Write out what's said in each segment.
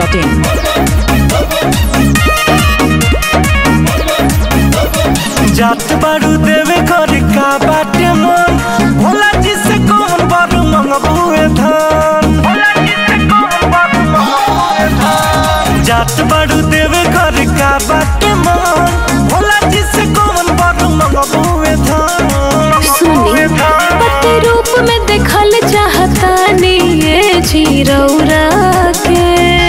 biharmasti.in जात बारू देवे घर का बाटे मन भोला जी से कौन बारू मंगबुए धान जात बारू देवे घर का बाटे मन भोला जी से कौन बारू मंगबुए धान सुनी पति रूप में देखल चाहता ये जीरौरा के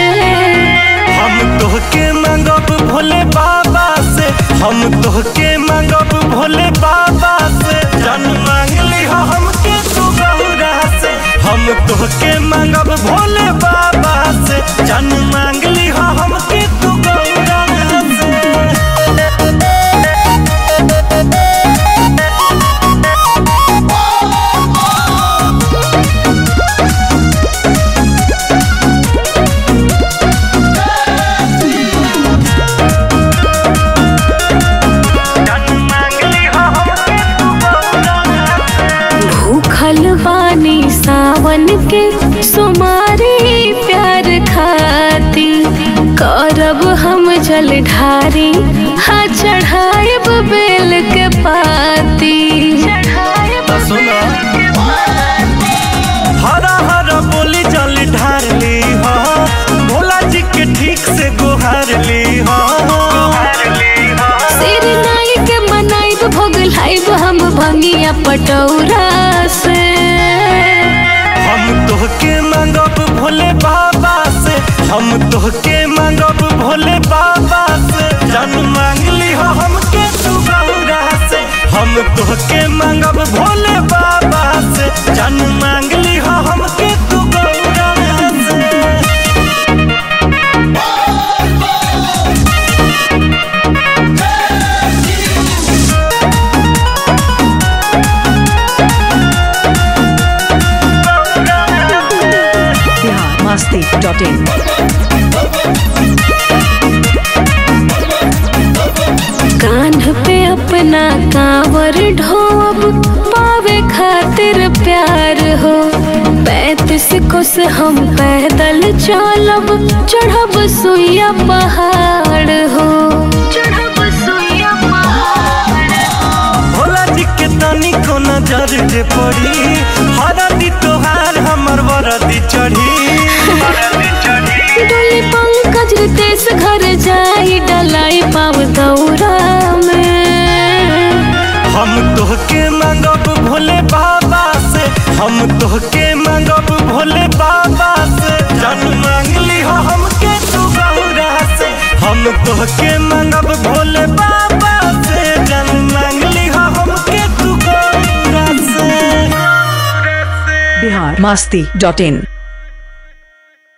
हम तोहके मंगब भोले बाबा से हम तोहके मंगब भोले बाबा से जन मांगली हो हमके तू गौरा से हम तोहके मंगब भोले बाबा से जन मांगली हो हमके तू गौरा से जन मांगली हो हमके तू गौरा से भूखल बानी सावन के सुमारी प्यार खाती करब हम जल ढारी हाँ चढ़ाएब बेल के पाती सुना हरा हरा बोली जल ढार ली हो भोला जी के ठीक से गुहार ली हो सिर नाई के मनाइब भोग लाइब हम भंगिया पटौरा से हम तोहके मंगब भोले बाबा से हम तोहके मंगब भोले बाबा से जन मांगली हो हमके तू गौरा से हम तोहके मंगब भोले बाबा से जन मांगली हो हमके तू गौरा से biharmasti.in कान्ह पे अपना कांवर ढोब पावे खातिर प्यार हो पैंतीस कोस हम पैदल चलब चढ़ब सुइया पहाड़ हो चढ़ब सुइया पहाड़ भोला जी के तनी को नजर जे पड़ी हरदी तोहार हमर वरदी चढ़ी डोली पंकज रितेश घर जाई डलाई पाव दौरा में हम तोहके मंगब भोले बाबा से हम तोहके मंगब भोले बाबा से जन मांगली हो हमके तू गौरा से हम तोहके मंगब भोले बाबा से जन मांगली हो हमके तू गौरा से biharmasti.in